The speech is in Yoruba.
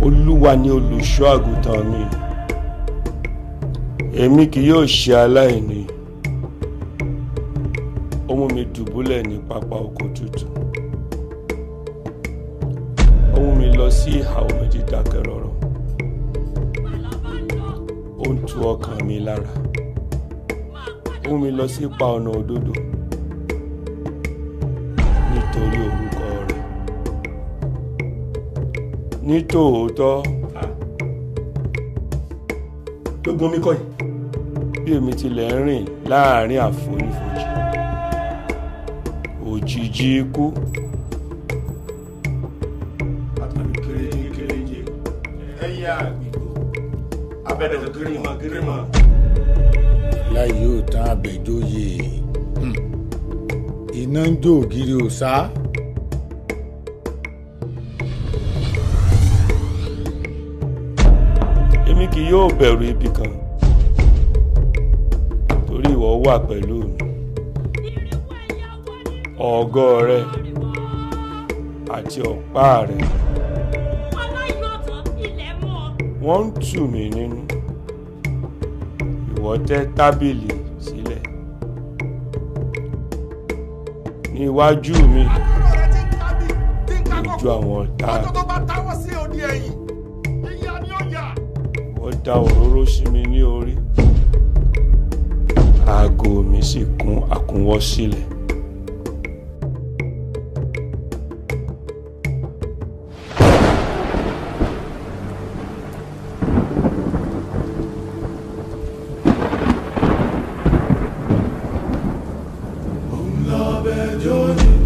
olúwa ni olùṣọ́ àgùntàn mi èmi kì yóò ṣe aláìní ó mú mi dùbúlẹ̀ ní pápá oko tútù ó mú mi lọ sí ìhà omi dídákẹ́ rọ́rọ́ ó ń tu ọkàn mi lára ó mú mi lọ sí ipa ọ̀nà òdodo nítorí orúkọ rẹ̀ ní tòótọ́ gbogbo mi kọ́ yìí. bí èmi tilẹ̀ ń rìn láàrin àfonífojì òjìji ikú àtàlù kéréje kéréje ẹyẹ àgbègbè abẹ́dẹ̀ gírímọ̀ gírímọ̀. láì yóò tán àbẹ̀jóyè Hmm. iná ń jó ògiri òsá èmi kì yóò bẹ̀rù ibi kan torí ìwọ wà pẹ̀lú mi ọ̀gọ́ rẹ àti ọ̀pá rẹ wọ́n ń tù mí nínú ìwọ tẹ́ tábìlì sílẹ̀ ní iwájú mi lójú àwọn ọ̀tá mi. ọjọ́ tó bá táwọ́ sí òdi ẹ̀yìn ìyá ni ó yà. wọ́n da òróró sí mi ní orí aago mi sì kún àkúnwọ́ sílẹ̀. lábẹ́ jọ́ni